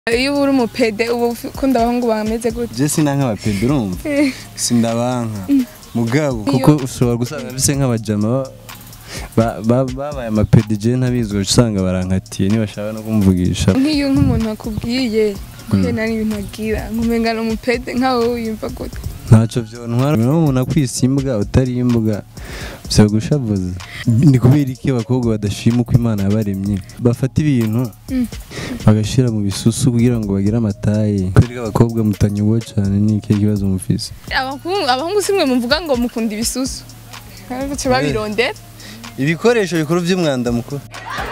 iyo uba uri umupede uba ukunda abahungu bameze gute je sina nk'abapede urumva sindabanka mugabo kuko ushobora gusanga bise nk'abajama ba- ba- babaye amapede je ntabizi ugaca usanga barankatiye ntibashaka no kumvugisha nk'iyo nk'umuntu akubwiye kuko nari ibintu agira nkumenga ni umupede nkawe wiyumva gute ntacyo vyontwara umuntu akwisa imbwa utari imbwa vyo gushavuza ni kubera iki abakobwa badashima uko imana yabaremye bafata ibintu Mm. bagashira mu bisusu kugira ngo bagire amataye kubera ko abakobwa mutanyuwe cane ni ikihe kibazo mufise abahungu abahungu simwe muvuga ngo mukunda ibisusu baca babirondera ibikoresho bikuru by'umwanda mukuru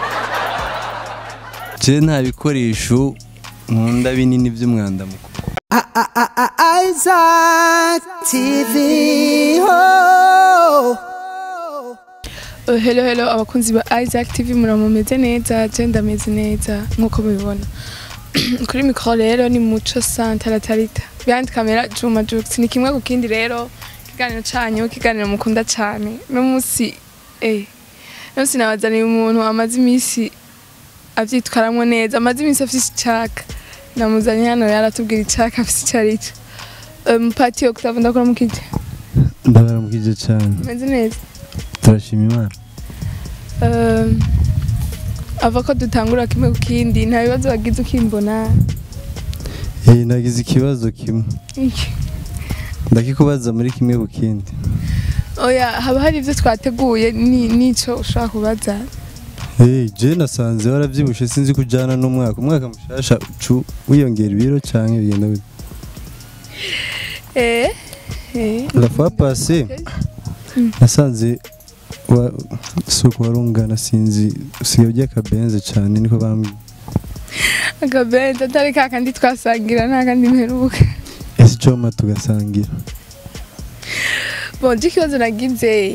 je nta bikoresho nkunda binini by'umwanda mukuru Isaac TV. Oh. Uh, hello hello abakunzi ba Isaac TV muramumeze neza je ndameze neza nkuko mubibona kuri mikoro rero ni muco santara tarita behind camera Juma Jux ni kimwe ku kindi rero ikiganiro canyu ikiganiro mukunda cane no musi eh no musi nabazaniye umuntu amaze imisi avyitwaramwo neza amaze imisi afise icaka namuzanye hano yaratubwira icaka afise ico arico mupati Octave ndakora mukije ndabaramukije cyane meze neza turashima imana Um, ava ko dutangura kimwe ku kindi nta bibazo wagize ukimbona eh nagize ikibazo kimwe Iki. ndakikubaza muri kimwe ku kindi oya haba hari ibyo twateguye ni- n'ico ushobora kubaza eh je nasanze waravyibushe sinzi kujana n'umwaka umwaka mushasha ucu wiyongera ibiro canke bigenda gute eh eh la fois passée nasanze wa suko warungana sinzi usigaye urya akabenze cane niko bambwiye akabenzi atari ka kandi twasangira nta kandi mperuka ese icoma tugasangira bonje ikibazo nagize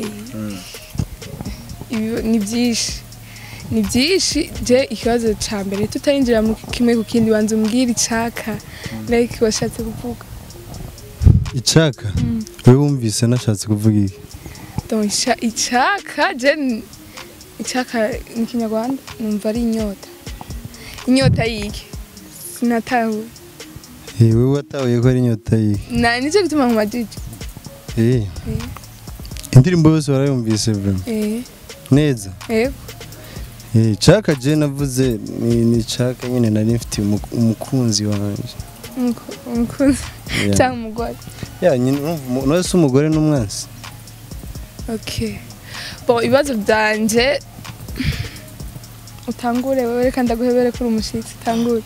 ibi- ni byinshi ni byinshi je ikibazo ca mbere tutarinjira mu kimwe ku kindi banza umbwira icaka like washatse kuvuga icaka wewe wumvise nashatse kuvuga iki Donc ica- icaka je n- icaka ni kinyarwanda numva ari inyota inyota yiki sinatahuye Eh, wewe watahuye ko ari inyota yihe na nicyo gituma nkumajije Eh. indirimbo yose warayumvise vraiment eh neza yego Eh, caka je navuze ni, ni caka nyene nari mfitiye umu- umukunzi wanje umuku- umukunzi Yeah. cyangwa umugore ya nyine urumva umu- nawe si umugore n'umwansi okay bo ibibazo byanje utangure wewe reka ndaguhebere kuri umushitsi utangure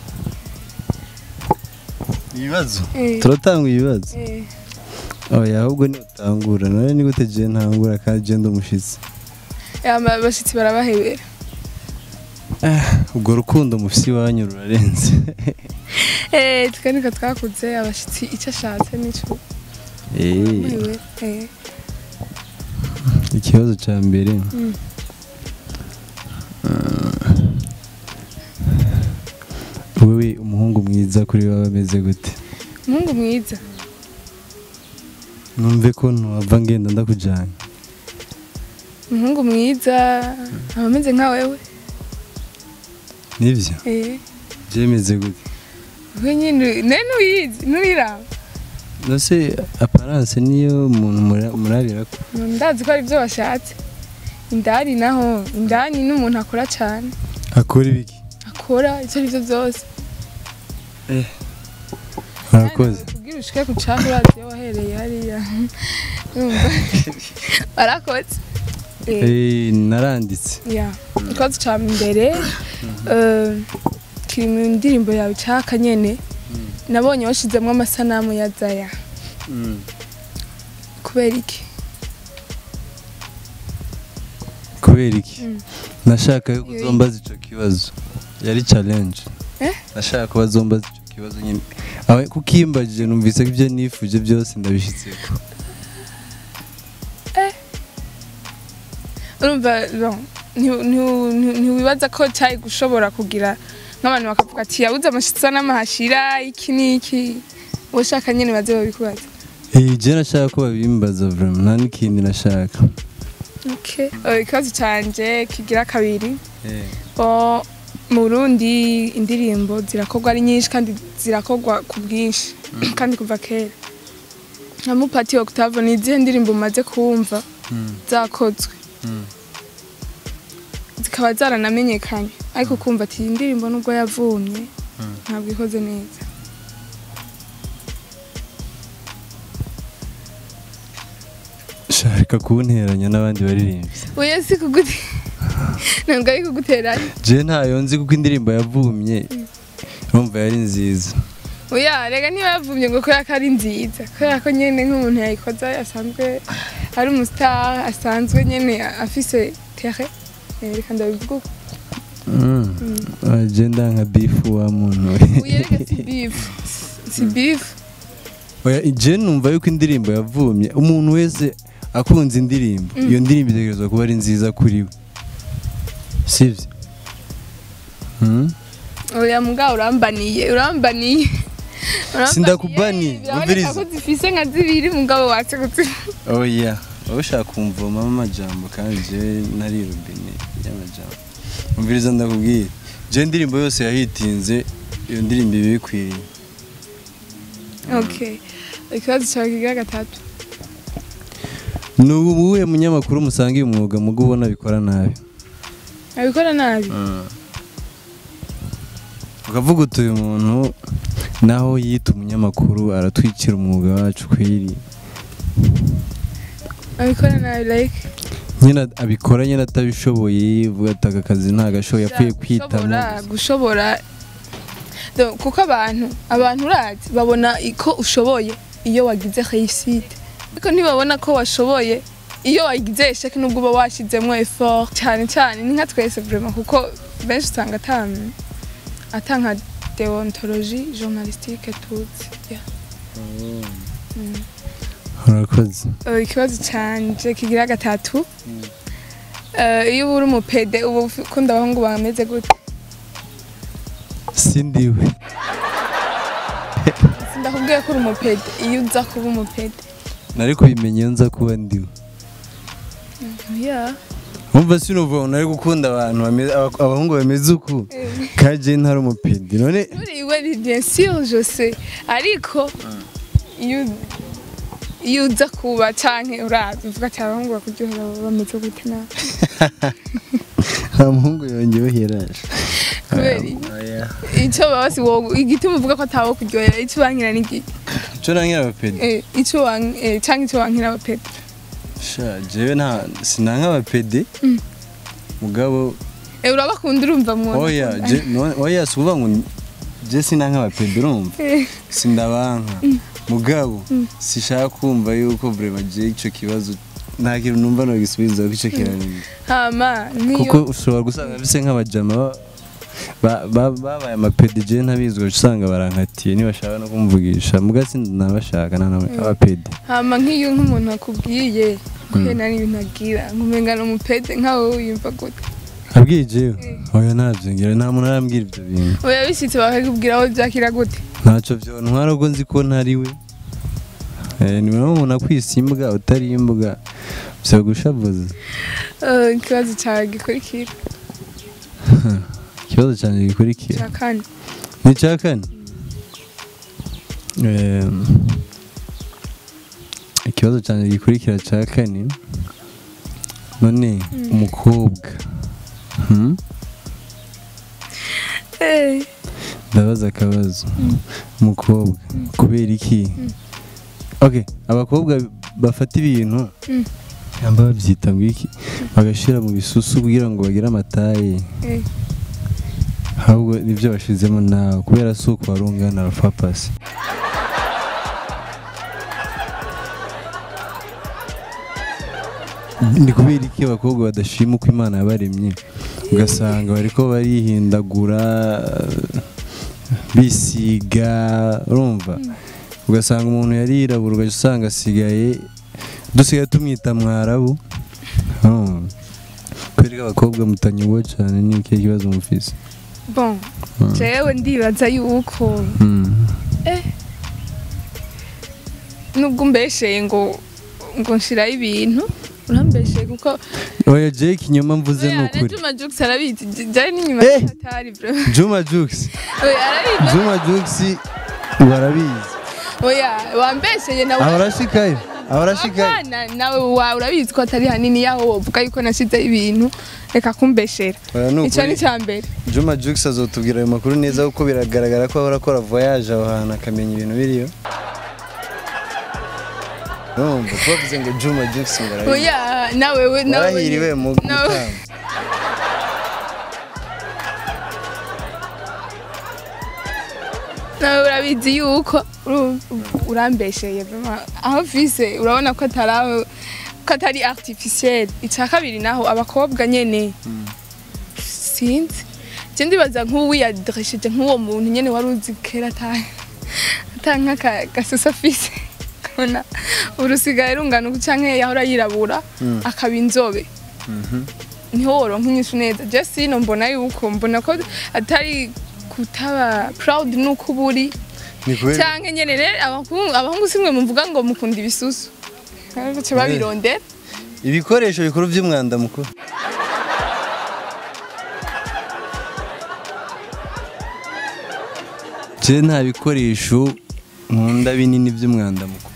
ibibazo eh turatanga ibibazo eh oya ahubwo ni utangura nawe ni gute je ntangura kandi je ndi umushitsi aba abashitsi barabahebera ubwo rukundo mufise iwanyu rurarenze eh tukanika twakuze abashitsi icyo ashatse nico Eh, muhebera eh ikibazo ca mbere Mm. wewe umuhungu mwiza kuri wawe ameze gute umuhungu mwiza numve ko ntuhava ngenda ndakujanye umuhungu mwiza aba ameze nka wewe nivyo eh byemeze gute we nyine ne ntuyizi nturiraba nose aparance niyo umuntu mura- murabira ko ndazi ko ari byo washatse indani naho indani n'umuntu akora cyane akora ibiki akora icyo ari byo byose arakoze kubwira ushike ku cyaha urazi iyo wahereye hariya Urumva? warakoze Eh, Eh, naranditse ya ikibazo cya mbere eh, kiri mu ndirimbo yawe cyaka nyene nabonye washizemo amasanamu ya zaya kubera iki kubera iki Mm. nashaka yuko uzombaza ico kibazo yari challenge Eh? nashaka ko bazombaza ico kibazo nyine awe kukimbajije numvise ko ibyo nifuje byose ndabishitseko urumva bon, nti- nti- nti- ntiwibaza ko cyari gushobora kugira nk'abantu bakavuga ati yabuze amashitsi n'amahashira iki n'iki ushaka nyine baze babikubaza Eh, je nashaka ko babimbaza vraiment nta n'ikindi nashaka okay. Eh, ikibazo canje kigira kabiri Bon, mu Burundi indirimbo zirakorwa ari nyinshi kandi zirakorwa ku bwinshi kandi kuva kera nka Mupati Octave ni izihe ndirimbo umaze kumva zakozwe zikaba zaranamenyekanye ariko kumva ati iyi ndirimbo nubwo yavumye ntabwo ikoze neza sharika kunteranya n'abandi baririmbyi oya si kugute ntabwo ari kuguteranya je ntayo nzi kuko indirimbo yavumye urumva yari nziza oya rega niba yavumye ngo kubera ko ari nziza kubera ko nyene nk'umuntu yayikoze asanzwe ari umustar asanzwe nyene afise tere Eh, reka ndabivuga uko je ndanka bifu wa muntu oya rega si beef si beef oya je numva yuko indirimbo yavumye umuntu wese akunze indirimbo iyo ndirimbo itegerezwa kuba ari nziza kuri we sivyo Hmm? oya mugabo urambaniye urambaniye Urambaniye, Sindakubaniye, biraboneka umviriza. ko zifise nka zibiri mugabo watse kuzivuga oya wowe ushaka kumvomamo amajambo kandi je nari robine y'amajambo umviriza ndakubwira je indirimbo yose yahitinze iyo ndirimbo iba ikwiriye okay ikibazo cyawe kigira gatatu ni uwuhe munyamakuru musangiye umwuga mugo ubona bikora nabi abikora nabi ukavuga uti uyu muntu naho yita umunyamakuru aratwikira umwuga wacu kwiri abikora nabi like nyine abikora nyine atabishoboye vuga ati aka kazi ntagashoboye yapfuye kwitamo gushobora gushobora Do- kuko abantu abantu urazi babona ko ushoboye iyo wagize réussite ariko ntibabona ko washoboye iyo wagize esheke nubwo uba washyizemo effort cyane cyane ni nka twese vraiment kuko benshi usanga ata ata nka deontologie journalistique tuzi yeah. Mm. urakoze Uh, ikibazo canje kigira gatatu Uh, iyo uba uri umupede uba ukunda abahungu bameze gute sindiwe ndakubwiye ko uri umupede iyo uza kuba umupede nari kubimenya iyo nza kuba ndiwe yeah. wumva sinuvuga ngo nari gukunda abantu bameze- aba- abahungu bameze uku kaje ntari umupindi none uriwe ni bien sûr je sais ariko iyo iyo uza kuba canke urazi uvuga ati abahungu bakuryohera baba bameze gute nawe nta muhungu yongewe heraje kubera iki? ico baba si wowe igituma uvuga ko atawo kuryohera ico wankira ni iki cyo nankira abapedi Eh, ico wan- eh, canke ico wankira abapede sha jewe nta sinanka abapedi mugabo Eh, urabakunda urumva mu oya je no- oya si ukuvuga ngo je sinanka abapedi urumva sindabanka mugabo sishaka kumva yuko vraiment je ico kibazo nta kintu numva nogisubiza ko ico kiranira hama kuko nk'iyo ushobora gusanga bise nk'abajama ba- ba- ba- babaye amapedi je ntabizwe usanga barankatiye ntibashaka no kumvugisha mugasi nabashaka abapedi hama nk'iyo nk'umuntu akubwiye kuko nari ibintu agira ngumenga ni umupede nkawe wiyumva gute abwiye jewe oya ntabyo ngira nta muntu arambwira ibyo bintu oya bishyitse bakakubwira aho byakira gute ntacyo byontwara ubwo nzi ko ntari we Eh, ni wowe umuntu akwisa imbwa utari imbwa byo gushavuza Eh, ikibazo cyawe gikurikira ikibazo cyanjye gikurikira cya kane ni icya kane Em, ikibazo cyanjye gikurikira cya kane none umukobwa Hmm? Eh, ndabaza akabazo umukobwa kubera iki ok abakobwa bafata ibintu Mm. cyangwa babyita ngo iki bagashyira mu bisusu kugira ngo bagire amataye eh. ahubwo nibyo bashizemo nawe kubera si uko wari ungana rufapasi ni kubera iki abakobwa badashima uko imana yabaremye ugasanga bariko barihindagura bisiga urumva ugasanga umuntu yarirabura ugaca usanga asigaye dusigaye tumwita mwarabu urumva kubera ko abakobwa mutanyuwe cyane ni ikihe kibazo mufise bon Mm. jewe ndibaza yuko Mm. nubwo umbesheye ngo ngo nshiraho ibintu urambeshe kuko oya je ikinyoma mvuze ni oya na ukuri Juma Jux arabizi J- jari n'inyuma Eh. atari bro juma jux oya arabizi juma jux barabizi oya wambesheye nawe abarashikayo abarashikayo Apana, nawe wa urabizi ko atari hanini yaho wovuga yuko nashizeho ibintu reka kumbeshera oya ni icyo ni ukuri icya mbere juma jux azotubwira ayo makuru neza kuko biragaragara ko ahora akora voyage aho hantu akamenya ibintu biriyo urumva twavuze ngo juma jux ngo arabizi oya nawe we nawe warahiriwe mu nawe gutanga nawe urabizi yuko uru- urambesheye vraiment. aho vise urabona ko atari aho ko atari artificiel icya kabiri naho abakobwa nyene sinzi je ndibaza nk'uwiyadreshije nk'uwo muntu nyene wari uzi kera ata ata nk'aka gasusa afise ukabona urusigaye rungana uku canke yahora yirabura akaba inzobe niho woronka inyishu neza je sino mbona yuko mbona ko atari kutaba proud nuko uba uri ni kubera canke nyene rero abahungu abahungu simwe muvuga ngo mukunda ibisusu baca babirondera ibikoresho bikuru by'umwanda mukuru je nta bikoresho nkunda binini by'umwanda mukuru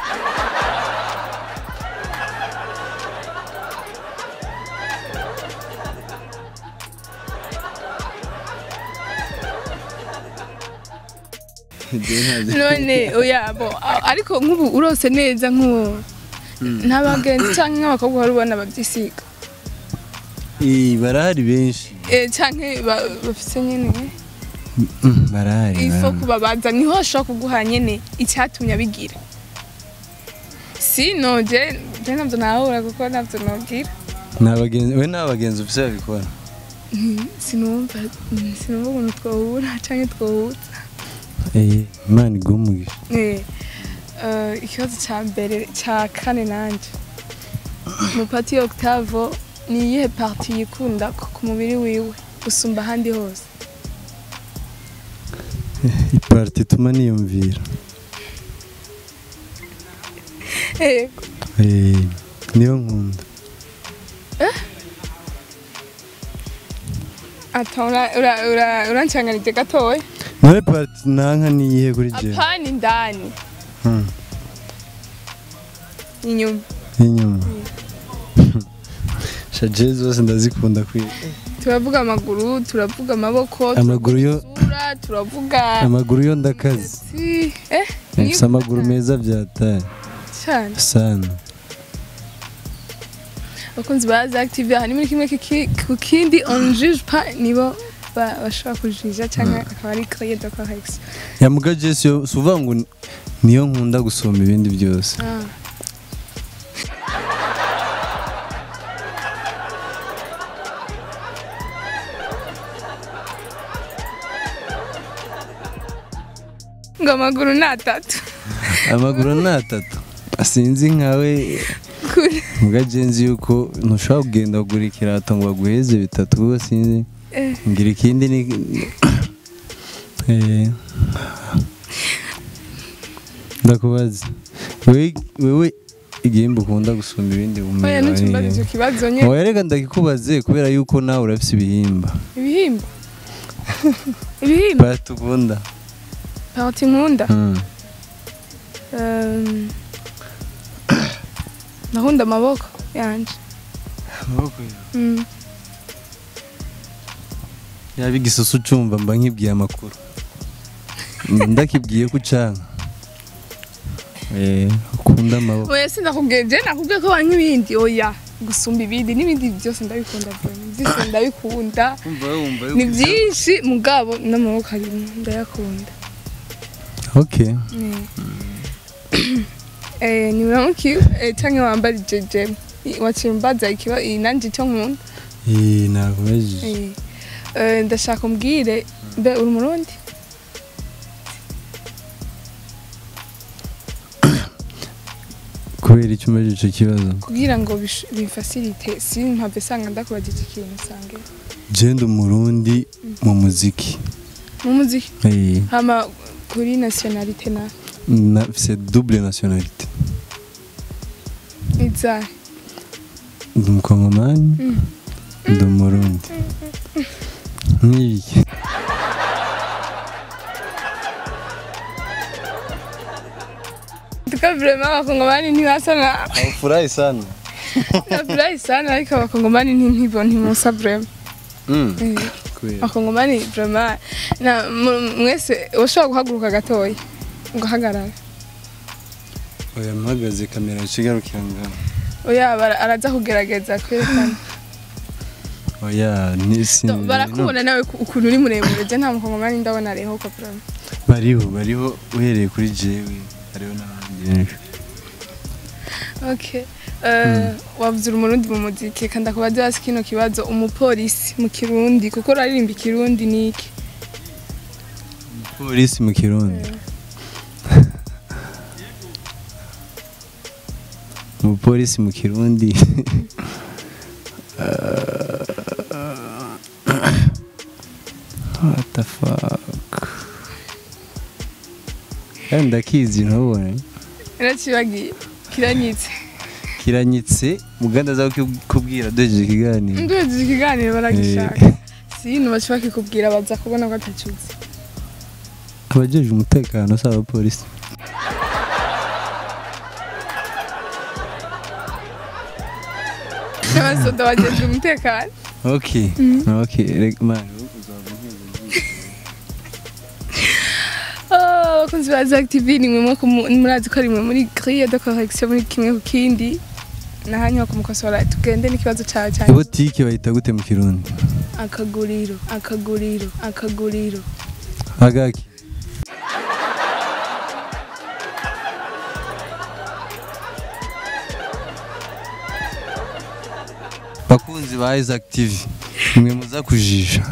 Je ntabyo- none oya bo a- ariko nk'ubu urose neza nk'uwo n'abagenzi canke nk'abakobwa wari ubona bavyisiga Eh, barahari benshi Eh, canke ba- bafise nyene Mm, barahari ifo barahari. kubabaza niho ashobora kuguha nyene icyatumye abigira sino je je navyo nahura kuko navyo nogira Nta bagenzi we nta bagenzi ufise babikora sinumva sinumva ukuntu twahura canke twohuza Eh, imana iguhe umugisha Eh, eh, ikibazo cya mbere cya kane nanje mupati octavo ni iyihe parti yikunda ku ku mubiri wiwe gusumba ahandi hose iparti ituma niyumvira Yego. Eh, niyo nkunda ata ura- ura- ura- urancanganije gatoya nawe parti nanka niyihe kuri jewe apana indani Hmm, inyuma inyuma shaje zose ndazikunda kwiga turavuga amaguru turavuga amaboko Amaguru yo- turavuga isura, turavuga amaguru yo ndakaze imitsi. eh mfise amaguru meza byataye cyane sana abakunzi ba active aha ni muri kimwe kiki- ku kindi on juge pas nibo ba- bashobora kujija cyangwa akaba ari créer de correction yamuga jesi yo si uvuga ngo ni- niyo nkunda gusoma ibindi byose ah ngo amaguru ni atatu amaguru ni atatu sinzi nkawe kure muga jenzi yuko ntushobora kugenda kugura ikirato ngo baguheze bitatu kuko sinzi Eh. ngira ikindi ni Eh. ndakubaza wewe wewe igihembo ukunda gusumba ibindi oya bumenyi ntutumbaze icyo kibazo nye oya reka ndakikubaze kubera yuko nawe urafise ibihimba ibihimba ibihimba parti ukunda parti nkunda Mm. Um, ndakunda amaboko yanje Mm. yaba igisusu ucumva mba nkibwiye amakuru ndakibwiye ko ucanka Eh, ukunda amaboko oya sindakubwiye je nakubwiye ko wanka ibindi oya gusumba ibindi n'ibindi byose ndabikunda vraiment byose ndabikunda ni byinshi mugabo n'amaboko arimo ndayakunda okay eh ni uramuki eh, canke wambara jeje wacimbaza ikiba inanje icyo nkunda Eh, nakubajije Eh, eh, ndashaka umbwire mbe uri umurundi kubera icyo umajije icyo kibazo kugira ngo bish- bimfasilite simpave sanga ndakubagije ikintu sange jenda umurundi mu muziki mu muziki Eh, hama kuri nationalite na nafise double nationalité izahe ndi umukongomani ndi umurundi nk'ibiki tuka vraiment abakongomani ntibasa na furahi sana nafurahi sana ariko abakongomani ntibo ntimusa vraiment Mm, Eh, kubera abakongomani vraiment na mu- mwese ushobora guhaguruka gatoya ugahagarara oya mpagaze kamera ikigarukira ngaho oya bara- araza kugerageza kwerekana oya nisi So, barakubona nawe ku- ukuntu uri muremure je nta mukongomani ndabona ariho ko vraiment bariho bariho uhereye kuri jewe hariho n'abandi benshi Okay. Uh, wavuze uri umurundi mu muziki kandi akubaza hasi kino kibazo umupolisi mu kirundi kuko uraririmba ikirundi niki polisi mu kirundi umupolisi mu kirundi what the fuck kandi ndakizi ntubone naracibagiye kiranyitse kiranyitse muganda aza kubwira duhejeje ikiganiro nduhejeje ikiganiro baragishaka sino baca bakikubwira baza kubona ko atacuzi abajeje umutekano si abapolisi n'abasoda bagejwe umutekano ok ok reka mani uzaba Oh, abakunzi ba Zack TV ni mwe ku- murazi ko ari mwe muri grille de correction muri kimwe ku kindi nahanyu kumukosora tugende n'ikibazo cyawe cyane botike bayita gute mu kirundi akaguriro akaguriro akaguriro agaki bakunzi ba Isaac TV mwe muza kujisha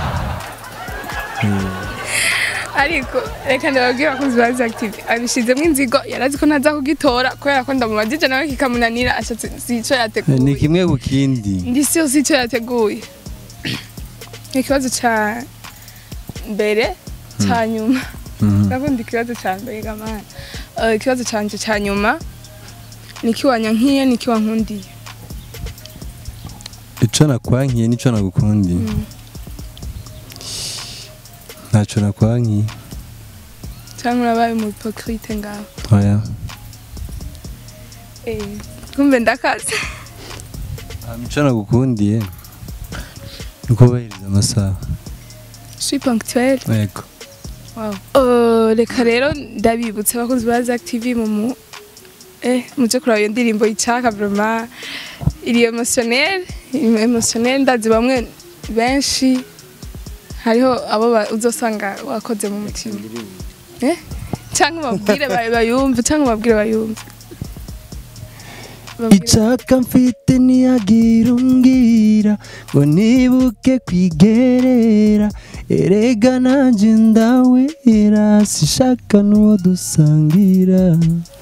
ariko reka ndababwire abakunzi ba Zack TV abishizemo inzigo yarazi ko ntaza kugitora kubera ko ndamubajije nawe kikamunanira ashatse si ico ni yateguye kimwe ku kindi ndi siyo si ico yateguye ikibazo ca mbere ca nyuma Mhm. ndakunda ikibazo ca mbere gamana Eh, ikibazo canje ca nyuma niki wanyankiye niki wankundiye ico nakwankiye nico nagukundiye Mm. ntaco nakwankiye canke urabaye mu hypocrite ngaho oya Eh, kumbe ndakaze ico nagukundiye ni kubahiriza amasaha je suis ponctuelle yego Wow. Uh, reka rero ndabibutsa abakozi ba Zack TV mu mu eh muje kuraba iyo ndirimbo icaka vraiment iri emotionnel iri emotionnel ndazi bamwe benshi hariho abo ba- uzosanga wakoze mu mutima eh cyangwa babwire ba- bayumve cyangwa babwire bayumve Babwire- icaka mfite ntiyagira umbwira ngo nibuke kwigerera erega nanjye ndawera sishaka n'uwo dusangira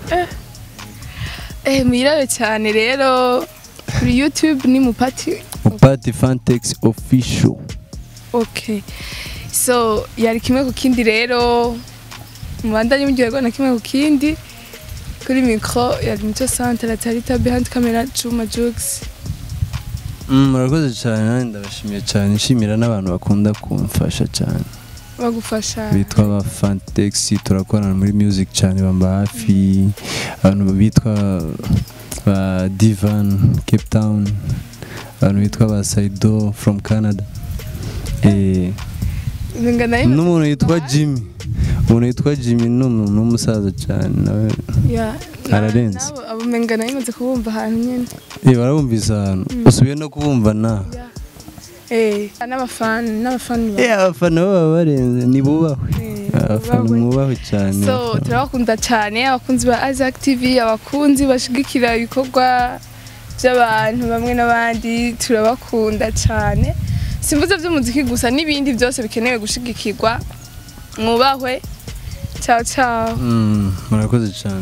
eh mwirabe cyane rero kuri YouTube ni mupati upati fantex official Okay. So yari kimwe ku kindi rero mubandanye muryoherwa na kimwe ku kindi kuri micro yari Mico Centre Tarita behind camera Juma Jux Mm, murakoze cyane nanjye ndabashimiye cyane nshimira n'abantu bakunda kumfasha cyane bagufasha bitwa ba fantex turakorana muri music cyane bamba hafi abantu bitwa ba divan cape town abantu bitwa ba saido from canada eh, ngana n'umuntu yitwa jimmy umuntu yitwa jimmy ni umuntu w'umusaza cyane nawe ya ararenze. nabo abo mengana yimaze kubumva ahantu nyene eh, barabumvise ahantu usubiye no kubumva na ya eh n'abafani n'abafani ba- eh, abafana bo baba barenze nibubahwe eh, abafana bubahwe. mwubahwe cyane so abafana. turabakunda cyane abakunzi ba Isaac TV abakunzi bashigikira ibikorwa by'abantu bamwe n'abandi turabakunda cyane simvuze by'umuziki gusa n'ibindi byose bikenewe gushigikirwa mwubahwe ciao ciao Mm, murakoze cyane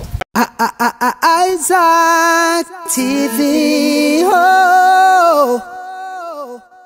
Isaac TV. Oh.